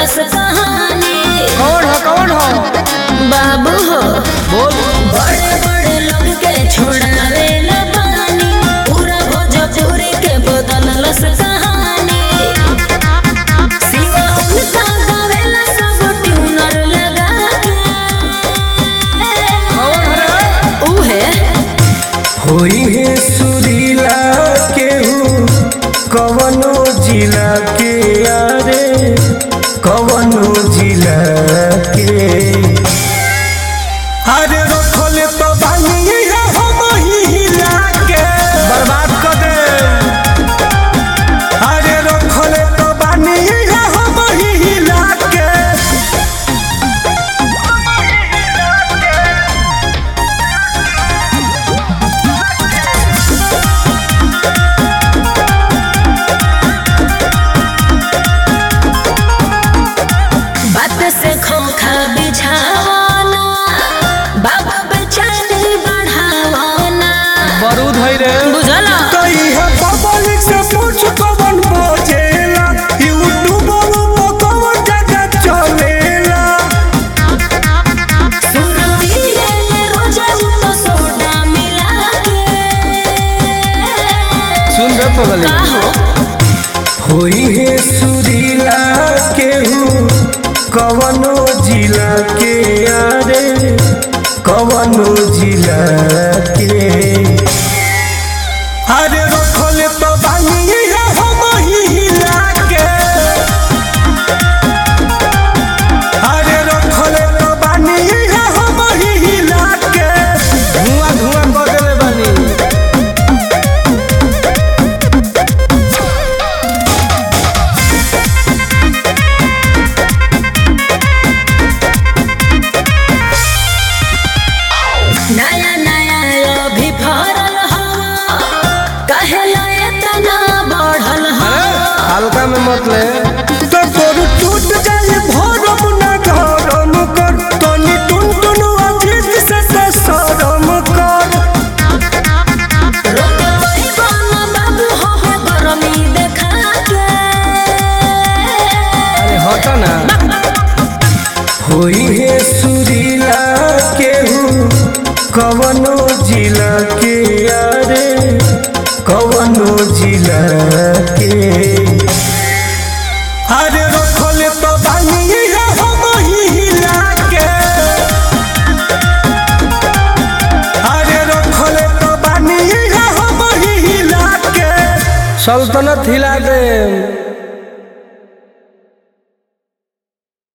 बदलस कहानी कौन हो कौन हो बाबू हो बोल बड़े बड़े लोग के छोड़ावे न पानी पूरा भोजपुरी के बदलस कहानी सिवा उनका गावेला सब ट्यूनर लगा के कौन हो रे उहे होई है सुरीला केहू कवनो जिला के यारे कवनो जिला के अरे रखल तो बानी हम हिला के बर्बाद कर दे अरे रखल तो बानी हम हिला के बात से खोखा बिछावाना बाबा बेचैनी बढ़ावाना बारूद है रे बुझला कई है पब्लिक से पूछ कवन बजेला यूट्यूब पर कवन जगह चलेला सुरती ले रोजा तो सोडा मिला के सुन रे पगली का हो होई है सुरीला केहू कवनो जिला के यारे कवनो जिला के अरे रखल तो बानी है हम हिला के अरे रखल तो बानी है हम हिला के धुआं धुआं कर देले बानी नया नया अभी फरल हवा कहेला इतना बढ़ल हवा हल्का में मत ले तो तोर टूट जाए भरम न गरम कर तनी टुन टुन अजीत से से शरम कर रोके पैबाना बाबू हो हो गरमी देखा के अरे हट ना होई है सुरीला केहू कवनो जिला के यारे कवनो जिला के अरे रखल तो बानी है हम हिला के अरे रखल तो बानी है हम हिला के सल्तनत हिला दे